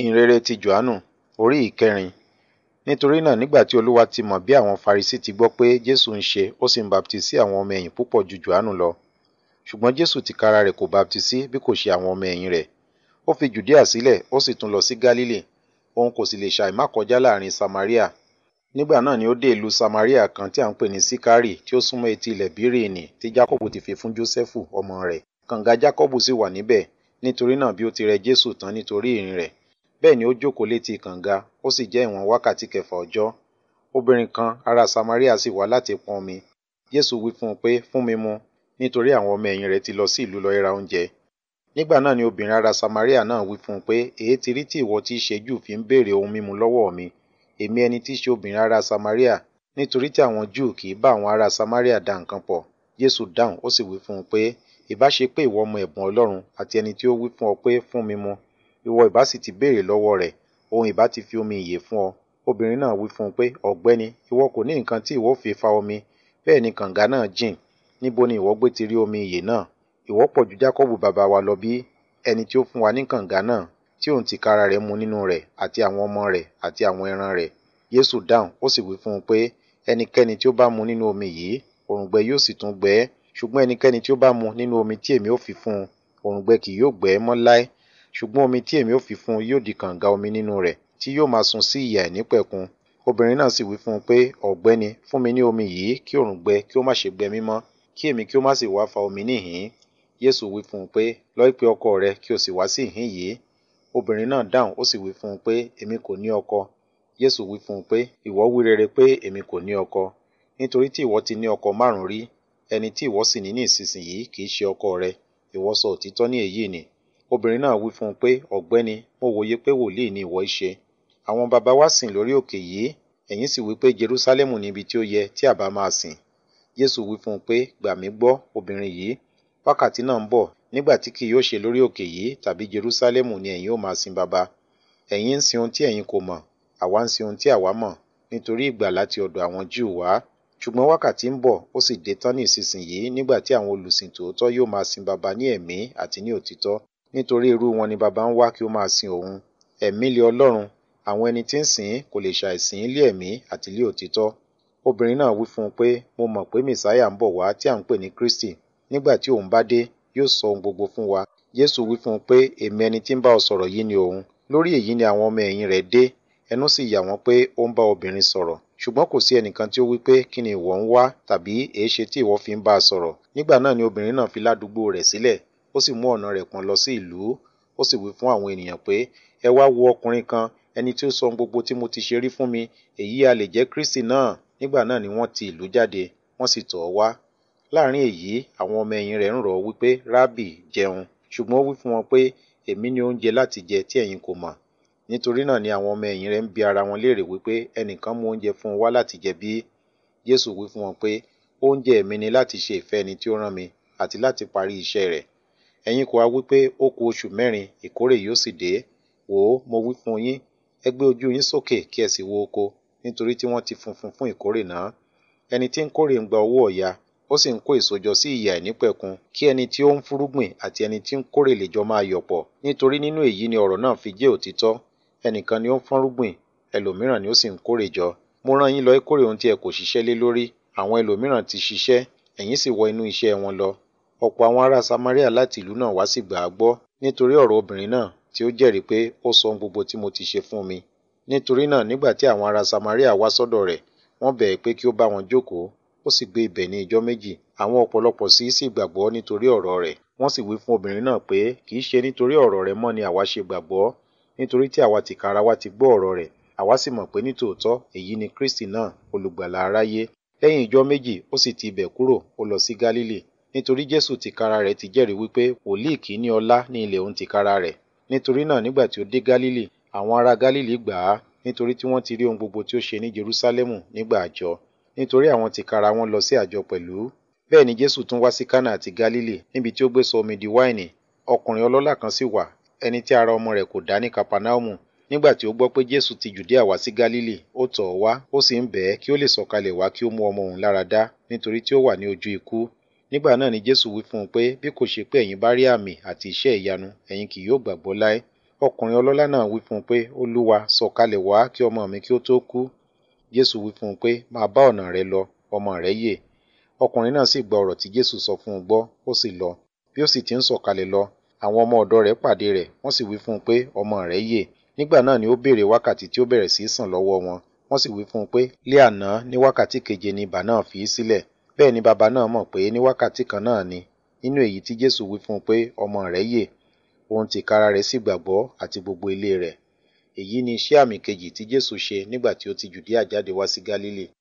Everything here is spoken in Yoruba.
ìhìnrere ti Jòhánù orí ìkẹrin nítorí náà nígbà tí olúwa ti mọ̀ bí àwọn farisí ti gbọ́ pé jésù ń ṣe ó sì ń baptisí àwọn ọmọ ẹ̀yìn púpọ̀ ju Jòhánù lọ ṣùgbọ́n jésù tìkára rẹ̀ kò baptisí bí kò ṣe àwọn ọmọ ẹ̀yìn rẹ̀ ó fi jùdíà sílẹ̀ ó sì tún lọ sí gálílì òun kò sì lè ṣàì má kọjá láàrin samaria nígbà náà ni ó dé ìlú samaria kan tí à ń pè ní síkárì tí ó súnmọ́ etí ilẹ̀ bíréènì tí jákọ́bù ti fi fún jósẹ́fù ọmọ rẹ̀ kànga jákọ́bù sì wà níbẹ̀ nítorí náà bí ó ti rẹ jésù tán nítorí ìrìn rẹ̀ bẹ́ẹ̀ ni ó jókòó létí kànga ó sì jẹ́ ìwọ̀n wákàtí kẹfà ọjọ́ obìnrin kan ará samaria sì wá láti pọn omi jésù wí fún un pé fún mi mu nítorí àwọn ọmọ ẹ̀yìn rẹ̀ ti lọ sí ìlú lọ ra oúnjẹ nígbà náà ni obìnrin ará samaria náà wí fún un pé èé ti rí tí ìwọ tí í ṣe jù fi ń béèrè ohun mímu lọ́wọ́ mi èmi ẹni tí í ṣe obìnrin ará samaria nítorí tí àwọn júù kì í bá àwọn ará samaria dá nǹkan pọ̀ jésù dáhùn ó sì wí fún un pé ìbá ṣe pé ìwọ mọ ẹ̀bùn ọlọ́run àti ẹni tí ó wí fún ọ pé fún mi mu ìwọ ìbá sì ti béèrè lọ́wọ́ rẹ̀ òun ìbá ti fi omi ìyè fún ọ obìnrin náà wí fún un pé ọ̀gbẹ́ni ìwọ kò ní nǹkan tí ìwọ fi fa omi bẹ́ẹ̀ ni kànga náà jìn níbo ni ìwọ gbé ti rí omi ìyè náà ìwọ pọ̀ ju jákọ́bù bàbá wa lọ bí ẹni tí ó fún wa ní kànga náà tí òun tìkára rẹ̀ mu nínú rẹ̀ àti àwọn ọmọ rẹ̀ àti àwọn ẹran rẹ̀ Jésù dáhùn ó sì wí fún un pé ẹnikẹ́ni tí ó bá mu nínú omi yìí òrùngbẹ yóò sì tún gbẹ ẹ́ ṣùgbọ́n ẹnikẹ́ni tí ó bá mu nínú omi tí èmi ó fi fún un òrùngbẹ kì yóò gbẹ ẹ́ mọ́ láé ṣùgbọ́n omi tí èmi ó fi fún un yóò di kànga omi nínú rẹ̀ tí yóò máa sun sí ìyà ìnípẹ̀kun obìnrin náà sì wí fún un pé ọ̀gbẹ́ni fún mi ní omi yìí kí òrùngbẹ kí ó má ṣe gbẹ mí mọ́ kí èmi kí ó má sì wá fa omi níhìn Jésù wí fún un pé lọ pe ọkọ rẹ kí o sì wá sí ìhín yìí obìnrin náà dáhùn ó sì wí fún un pé èmi kò ní ọkọ Jésù wí fún un pé ìwọ wí rere pé èmi kò ní ọkọ nítorí tí ìwọ ti ní ọkọ márùn rí ẹni tí ìwọ sì ní ní ìsinsìnyí kì í ṣe ọkọ rẹ ìwọ sọ òtítọ́ ní èyí ni obìnrin náà wí fún un pé ọ̀gbẹ́ni mo wòye pé wòlíì ni ìwọ ṣe àwọn baba wa sìn lórí òkè yìí ẹ̀yin sì wí pé Jerúsálẹ́mù ni ibi tí ó yẹ tí àbá máa sìn Jésù wí fún un pé gbà mí gbọ́ obìnrin yìí wákàtí náà ń bọ̀ nígbà tí kì yóò ṣe lórí òkè yìí tàbí Jerúsálẹ́mù ni ẹ̀yin ó máa sin baba ẹ̀yin ń sin ohun tí ẹ̀yin kò mọ̀ àwa ń sin ohun tí àwa mọ̀ nítorí ìgbà láti ọ̀dọ̀ àwọn Júù wá ṣùgbọ́n wákàtí ń bọ̀ ó sì dé tán ní ìsinsìnyí nígbà tí àwọn olùsìn tòótọ́ yóò máa sin baba ní ẹ̀mí àti ní òtítọ́ nítorí irú wọn ni baba ń wá kí ó máa sin òun ẹ̀mí lé Ọlọ́run àwọn ẹni tí ń sìn kò lè ṣàìsìn lé ẹ̀mí àti lé òtítọ́ obìnrin náà wí fún un pé mo mọ̀ pé mẹ̀sáyà ń bọ̀ wá tí à ń pè ní Kristi nígbà tí òun bá dé yóò sọ ohun gbogbo fún wa Jésù wí fún un pé èmi ẹni tí ń bá ọ sọ̀rọ̀ yìí ni òun lórí èyí ni àwọn ọmọ ẹ̀yìn rẹ̀ dé ẹnu sì yà wọ́n pé ó ń bá obìnrin sọ̀rọ̀ ṣùgbọ́n kò sí ẹnìkan tí ó wí pé kí ni ìwọ ń wá tàbí èéṣe tí ìwọ fi ń bá a sọ̀rọ̀ nígbà náà ni obìnrin náà fi ládùúgbò rẹ̀ sílẹ̀ ó sì mú ọ̀nà rẹ̀ pọ̀n lọ sí ìlú ó sì wí fún àwọn ènìyàn pé ẹ wá wo ọkùnrin kan ẹni tí ó sọ gbogbo tí mo ti ṣe rí fún mi èyí a lè jẹ́ Kristi náà nígbà náà ni wọ́n ti ìlú jáde wọ́n sì tọ̀ ọ́ wá láàrin èyí àwọn ọmọ ẹ̀yìn rẹ̀ ń rọ̀ ọ́ wípé rábì jẹun ṣùgbọ́n ó wí fún wọn pé èmi ní oúnjẹ láti jẹ tí ẹ̀yin kò mọ̀ nítorí náà ni àwọn ọmọ ẹ̀yìn rẹ̀ ń bi ara wọn léèrè wípé ẹnìkan mú oúnjẹ fún un wá láti jẹ bí Jésù wí fún wọn pé oúnjẹ mi ni láti ṣe ìfẹ́ ẹni tí ó rán mi àti láti parí iṣẹ́ rẹ̀ ẹ̀yin kò wá wípé ó kù oṣù mẹ́rin ìkórè yóò sì dé wò ó mo wí fún yín ẹ gbé ojú yín sókè kí ẹ sì wo oko nítorí tí wọ́n ti funfun fún ìkórè náà ẹni tí ń kórè ń gba owó ọ̀yà ó sì ń kó èso jọ sí ìyà ìnípẹ̀kun kí ẹni tí ó ń fúrúgbìn àti ẹni tí ń kórè lè jọ máa yọ̀ pọ̀ nítorí nínú èyí ni ọ̀rọ̀ náà fi jẹ́ òtítọ́ ẹnìkan ni ó ń fọ́nrúgbìn ẹlòmíràn ni ó sì ń kórè jọ mo rán yín lọ kórè ohun tí ẹ kò ṣiṣẹ́ lé lórí àwọn ẹlòmíràn ti ṣiṣẹ́ ẹ̀yin sì wọ inú iṣẹ́ wọn lọ ọ̀pọ̀ àwọn ará Samaria láti ìlú náà wá sì gbà á gbọ́ nítorí ọ̀rọ̀ obìnrin náà tí ó jẹ́rìí pé ó sọ ohun gbogbo tí mo ti ṣe fún mi nítorí náà nígbà tí àwọn ará Samaria wá sọ́dọ̀ rẹ̀ wọ́n bẹ̀ẹ́ pé kí ó bá wọn jókòó ó sì gbé ibẹ̀ ní ijọ́ méjì àwọn ọ̀pọ̀lọpọ̀ sí sì gbàgbọ́ nítorí ọ̀rọ̀ rẹ̀ wọ́n sì wí fún obìnrin náà pé kì í ṣe nítorí ọ̀rọ̀ rẹ̀ mọ́ ni àwa ṣe gbàgbọ́ nítorí tí àwa tìkára wa ti gbọ́ ọ̀rọ̀ rẹ̀ àwa sì mọ̀ pé nítòótọ́ èyí ni Kristi náà olùgbàlà aráyé lẹ́yìn ijọ́ méjì ó sì ti ibẹ̀ kúrò ó lọ sí Gálílì nítorí Jésù tìkára rẹ̀ ti jẹ́rìí wípé wòlíì kì í ní ọlá ní ilẹ̀ òun tìkára rẹ̀ nítorí náà nígbà tí ó dé Gálílì àwọn ará Gálílì gbà á nítorí tí wọ́n ti rí ohun gbogbo tí ó ṣe ní Jerúsálẹ́mù nígbà àjọ nítorí àwọn tìkára wọn lọ sí àjọ pẹ̀lú bẹ́ẹ̀ ni Jésù tún wá sí Kánà àti Gálílì níbi tí ó gbé sọ omi di wáìnì ọkùnrin ọlọ́lá kan sì wà ẹni tí ara ọmọ rẹ̀ kò dá ní Kapanaumu nígbà tí ó gbọ́ pé Jésù ti Jùdíà wá sí Gálílì ó tọ̀ ọ́ wá ó sì ń bẹ̀ ẹ́ kí ó lè sọ̀kalẹ̀ wá kí ó mú ọmọ òun lára dá nítorí tí ó wà ní ojú ikú nígbà náà ni Jésù wí fún un pé bí kò ṣe pé ẹ̀yin bá rí àmì àti iṣẹ́ ìyanu ẹ̀yin kì yóò gbàgbọ́ láé ọkùnrin ọlọ́lá náà wí fún un pé olúwa sọ̀kalẹ̀ wá kí ọmọ mi kí ó tó kú jésù wí fún un pé máa bá ọ̀nà rẹ lọ ọmọ rẹ yè ọkùnrin náà sì gba ọ̀rọ̀ tí jésù sọ fún un gbọ́ ó sì lọ bí ó sì ti ń sọ̀kalẹ̀ lọ àwọn ọmọ ọ̀dọ̀ rẹ̀ pàdé rẹ̀ wọ́n sì wí fún un pé ọmọ rẹ̀ yè nígbà náà ni ó béèrè wákàtí tí ó bẹ̀rẹ̀ sí í sàn lọ́wọ́ wọn wọ́n sì wí fún un pé lé àná ní wákàtí keje ni ibà náà fi í sílẹ̀ bẹ́ẹ̀ ni bàbá náà mọ̀ pé ní wákàtí kan náà ni nínú èyí tí jésù wí fún un pé ọmọ rẹ̀ yè òun tìkára rẹ̀ sì gbàgbọ́ àti gbogbo ilé rẹ̀ èyí ni iṣẹ́ àmì kejì tí jésù ṣe nígbà tí ó ti jùdíà jáde wá sí gálílì